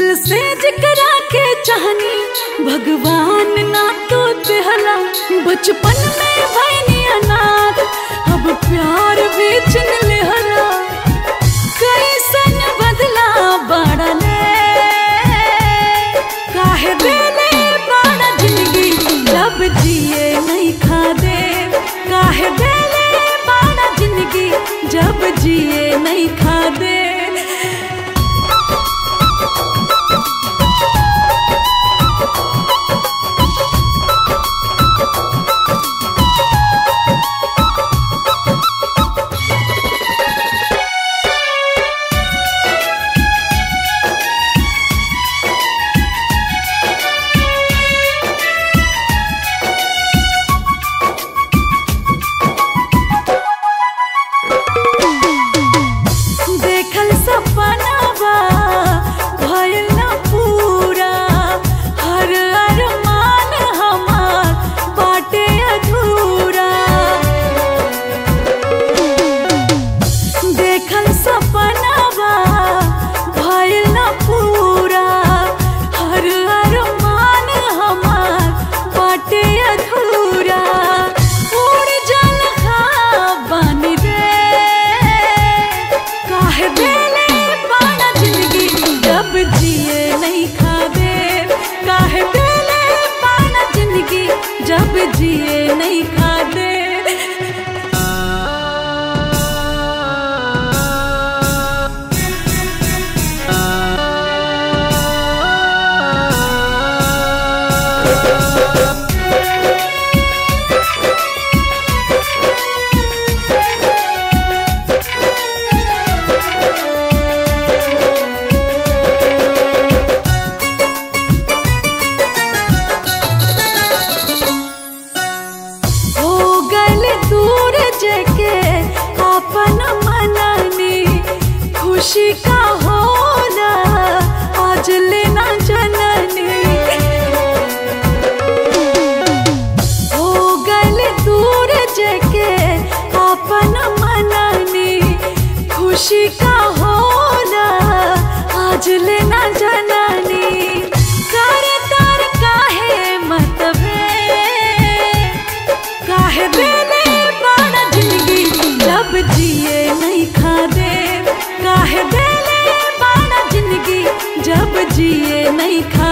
दिल से जिकरा के चाहनी भगवान ना तो देहला बचपन में भैनी अनाथ अब प्यार बेचन लेहला कैसन बदला बाड़ले काहे देले बाड़ा जिंदगी जब जिए नहीं खा दे काहे देले बाड़ा जिंदगी जब जिए नहीं खा दे देखल सपनावा भइल न पूरा हर अरमान हमार बाटे अधूरा देखल सपनावा भइल न पूरा हर अरमान हमार बाटे अधूरा उड़ जल बन रे काहे देले बाड़ा जिंदगी जब जिए नहीं खाबे काहे देले बाड़ा जिंदगी जब जिए नहीं खाबे हो गल दूर जके अपन मननी खुशी का होला आज लेना जननी हो गल दूर जके अपन मननी खुशी का होला आज लेना जननी कर तर काहे मतबे काहे देले बाड़ा जिंदगी जब जिए नहीं खा दे काहे देले बाड़ा जिंदगी जब जिए नहीं खा